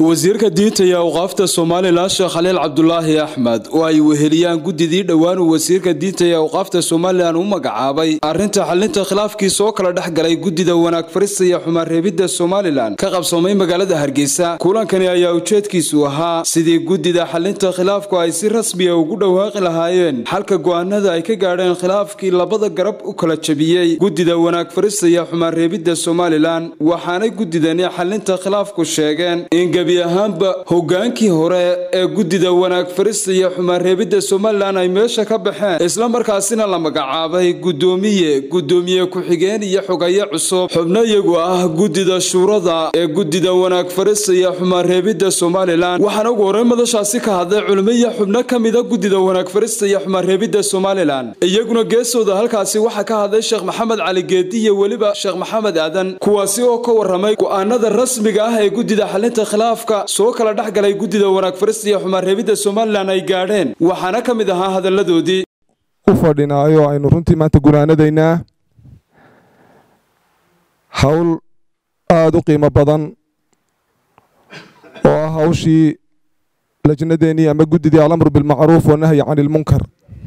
wasiirka diinta iyo awqaafta somalilan sheekh khaliil cabdulaahi axmed oo ay weheliyaan guddidii dhowaan uu wasiirka diinta iyo awqaafta somalilan u magacaabay arrinta xalinta khilaafkii soo kala dhex galay guddida wanaag farista iyo xumaanreebidda somalilan ka qabsoomay magaalada hargeysa kulankani ayaa ujeedkiisu ahaa sidii guddida xalinta khilaafku ay si rasmiya ugu dhawaaqi lahaayeen xalka go'aanada ay ka gaadheen khilaafkii labada garab u kala jebiyey guddida wanaag farista iyo xumaanreebidda somalilan waxaanay guddidani xalinta khilaafku sheegeen in gebi ahaanba hogaankii hore ee guddida wanaag farista iyo xumaanreebidda somalilan ay meesha ka baxeen islamarkaasina la magacaabay guddoomiye guddoomiye ku-xigeen iyo xogaye cusub xubno iyagu ah guddida shuurada ee guddida wanaag farista iyo xumaanreebidda somalilan waxaana ugu horey madashaasi ka hadlay culimo iyo xubno ka mida guddida wanaag farista iyo xumaanreebidda somalilan iyaguna geesooda halkaasi waxaa ka hadlay sheekh maxamed cali geedi iyo weliba sheekh maxamed aadan kuwaasi oo ka waramay go'aanada rasmiga ah ee guddida xalinta khilaaf soo kala dhex galay guddida wanaag farista iyo xumaanreebidda somalilan ay gaadheen waxaana ka mid ahaa hadalladoodii u fadhinaayo aynu runtii maanta gunaanadaynaa hawl aada u qiimo badan oo ah hawshii lajnadeennii ama guddidii alamru bilmacruuf wanahyi cani ilmunkar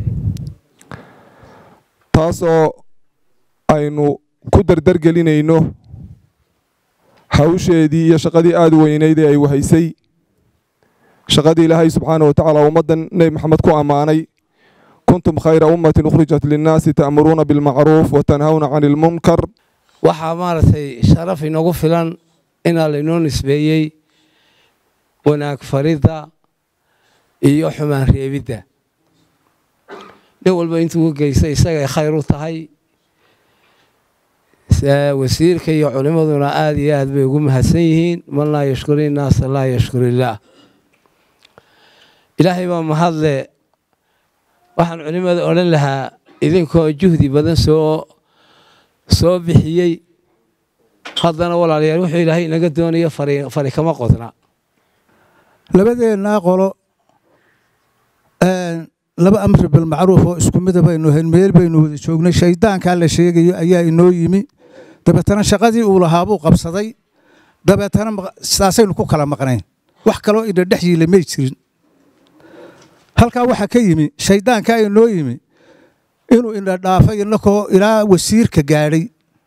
taasoo aynu ku dardargelinayno hawsheedii iyo shaqadii aada weynayd ee ay wahaysay shaqadii ilaahay subxaana wa tacaala ummaddan nebi maxamed ku ammaanay kuntum khayra ummatin ukhrijat linnaasi ta'muruuna bilmacruuf wa tanhawna cani ilmunkar waxaa maaragtay sharaf inagu filan inaa laynoo nisbeeyey wanaag faridda iyo xumaan reebidda nin walba intuu ka geysta isagay khayr u tahay wasiirka iyo culimmaduna aada iyo aad bay ugu mahadsan yihiin man laa yashkuri innaasa laa yashkur illaah ilaahay baa mahadle waxaan culimmada odhan lahaa idinkoo juhdi badan soo soo bixiyey haddana walaalayaal wuxuu ilaahay inaga doonayo fari kama qodna labadeennaa qolo laba amri bilmacruuf oo isku mida baynu hayn meel baynu wada joognay shayddaankaa la sheegayo ayaa inoo yimi dabeetana shaqadii uu lahaa buu qabsaday dabeetana saasaynu ku kala maqnayn wax kaloo ina dhex yiila may jirin halkaa waxaa ka yimi shayddaankaa inoo yimi inuu ina dhaafay inakoo ilaa wasiirka gaadhay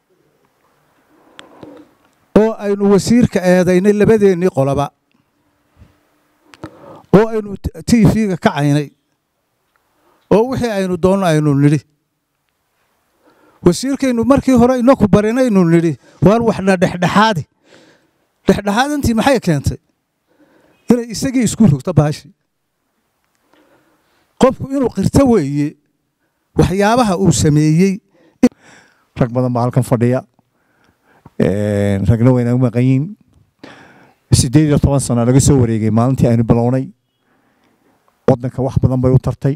oo aynu wasiirka eedaynay labadeennii qoloba oo aynu tiifiga kacaynay oo wixii aynu doonno aynu nidhi wasiirkaynu markii hore inaku barinaynu nidhi waan waxna dhexdhexaadi dhexdhexaadantii maxay keentay inay isagii isku rogto baashi qofku inuu qirto weeye waxyaabaha uu sameeyey rag badan baa halkan fadhiya ragna waynagu maqanyiin siddeed iyo toban sano laga soo wareegay maalintii aynu bilownay waddanka wax badan bay u tartay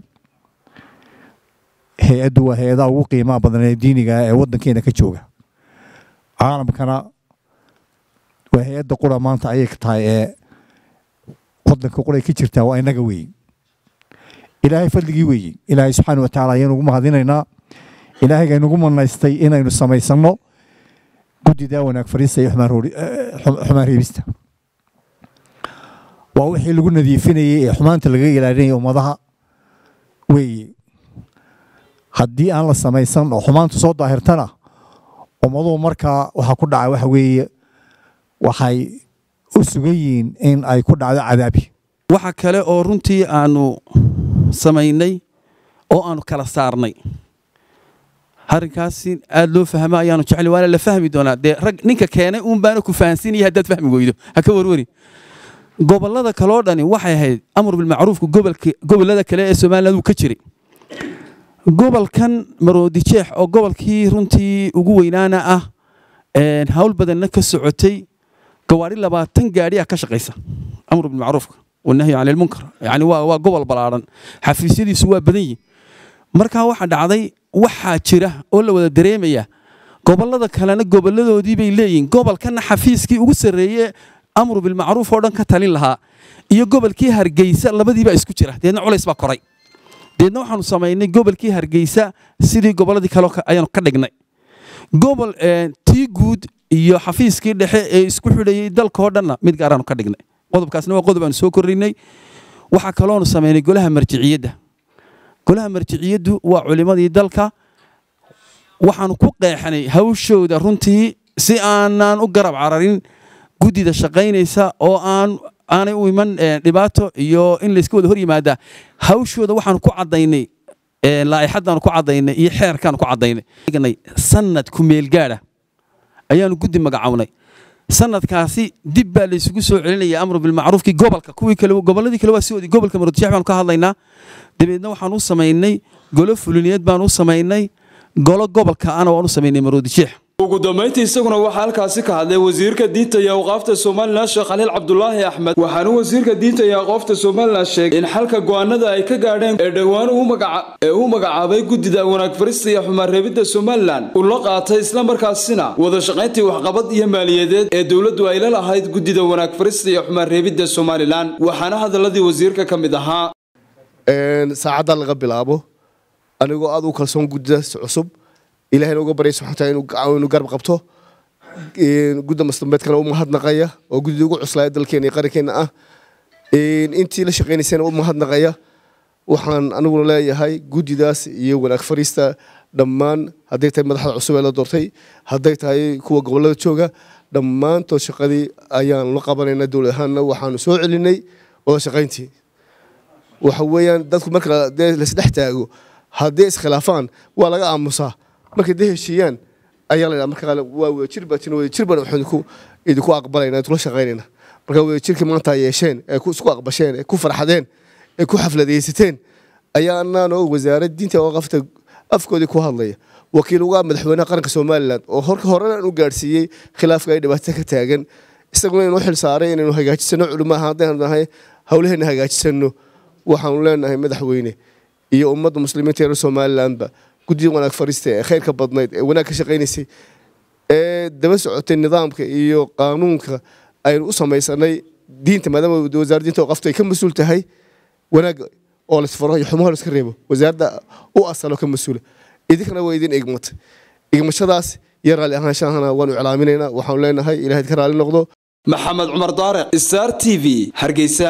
hay-addu waa hay-adaha ugu qiimaha badan ee diiniga ee waddankeena ka jooga caalamkana waa hay-adda qura maanta ayay tahay ee waddanka quray ka jirtaa waa inaga weeye ilaahay fadligii weeye ilaahay subxaana wa tacaala ayaynu ugu mahadinaynaa ilaahayga inugu manaystay inaynu samaysanno guddidaa wanaag fariista iyo xumaan reebista waa wixii lagu nadiifinayey ee xumaanta laga ilaalinaya ummadaha weeye haddii aan la samaysan oo xumaanta soo daahirtana ummaduhu markaa waxaa ku dhaca waxa weeye waxay u sugan yihiin in ay ku dhacdo cadaabi waxa kale oo runtii aanu samaynay oo aanu kala saarnay arrinkaasi aada loo fahmo ayaanu jecel waana la fahmi doonaa dee rag ninka keenay uun baana ku fahansiinaya haddaad fahmi weydo ha ka warwari gobollada kaloo dhani waxay ahayd amar bilmacruufka gobollada kale ee somaliland uu ka jiray gobolkan maroodijeex oo gobolkii runtii ugu weynaana ah hawl badanna ka socotay gawaadhi labaatan gaadhiya ka shaqaysa amru bilmacruufka wanahyi cani ilmunkar yani waa gobol ballaaran xafiisyadiisu waa badan yihin markaa waxaa dhacday waxaa jira oo la wada dareemaya gobollada kalena gobolladoodii bay leeyihin gobolkanna xafiiskii ugu sarreeye amru bilmacruuf oo dhan ka talin lahaa iyo gobolkii hargeysa labadiibaa isku jira deedna culays baa koray deedna waxaanu samaynay gobolkii hargeysa sidii gobolladii kale ayaanu ka dhignay gobol tii guud iyo xafiiskii dhexe ee isku xidhayey dalkao dhanna mid gaaraanu ka dhignay qodobkaasna waa qodob aanu soo kordhinay waxaa kaloonu samaynay golaha marjiciyadda golaha marjiciyaddu waa culimadii dalka waxaanu ku qeexnay hawshooda runtii si aanaan u garab cararin guddida shaqaynaysa oo aan aanay u iman dhibaato iyo in layska wada hor yimaada hawshooda waxaanu ku caddaynay laa'ixadaanu ku caddaynay iyo xeerkaanu ku caddaynay sanad ku meelgaadha ayaanu guddi magacawnay sanadkaasi dib baa laysugu soo celinaya amru bilmacruufkii gobolka kuwii kale gobolladii kale waa sidoodii gobolka maroodijeex baanu ka hadlaynaa dabeedna waxaan u samaynay golo fuliniyeed baan u samaynay golo gobolka ana waan u samaynay maroodijeex ugu dambayntii isaguna waxaa halkaasi ka hadlay wasiirka diinta iyo awqaafta somalilan sheekh khaliil cabdulaahi axmed waxaana wasiirka diinta iyo awqaafta somalilan sheegay in xalka go'aanada ay ka gaadheen ee dhowaan ee uu magacaabay guddida wanaag farista iyo xumaanreebidda somalilan uu la qaatay islamarkaasina wada shaqayntii waxqabad iyo maaliyadeed ee dowladdu ay la lahayd guddida wanaag farista iyo xumaanreebidda somalilan waxaana hadaladii wasiirka ka mid ahaa saacadda laga bilaabo anigoo aad u kalsoon guddidaas cusub ilahayna uga baryay subxana taala inuu garab qabto gudda masdambeedkana u mahadnaqaya oo guddida ugu cuslaaya dalkeena iyo qarankeena ah intii la shaqaynaysana u mahadnaqaya waxaan aniguna leeyahay guddidaas iyo wanaag fariista dhammaan hadday tahay madaxda cusub ee la doortay hadday tahay kuwa gobollada jooga dhammaantood shaqadii ayaan la qabanayna dowlad ahaanna waxaanu soo celinay wada shaqayntii waxa weeyaan dadku marka dee laisdhex taago haddii iskhilaafaan waa laga aamusaa markay dee heshiiyaan ayaa la marka waa wadajir baa jira wadajir baan waxaan idinku idinku aqbalayna idinku shaqaynayna marka wadajirkii maanta yeesheen ee isku aqbasheen ee ku farxadeen ee ku xafladaysateen ayaa anaanoo wasaarad diinta oo qafta afkoodii ku hadlaya wakiil uga madaxweynaha qaranka somalilan oo horka horena u gaadhsiiyey khilaafka ay dhibaato ka taagan isaguna inuu xil saaray inaynu hagaajisano culimo ahaan haddaynu nahay howlaheena hagaajisano waxaanu leenahay madaxweyne iyo ummadda muslimiinta reer somalilanba guddida wanaag fariista ee khayrka badnayd ee wanaag ka shaqaynaysay ee daba socotay nidaamka iyo qaanuunka aynu u samaysanay diinta maadaama wasaaradda diinta oo qafta ay ka mas-uul tahay wanaag oo laisfaro iyo xumaha laiska reebo wasaaradda u asalo ka mas-uula idinkana waa idin igmatay igmashadaas iyo raalli ahaanshahana waanu iclaaminaynaa waxaanu leenahay ilahay ka raalli noqdo maxamed cumar daariq star t v hargeysa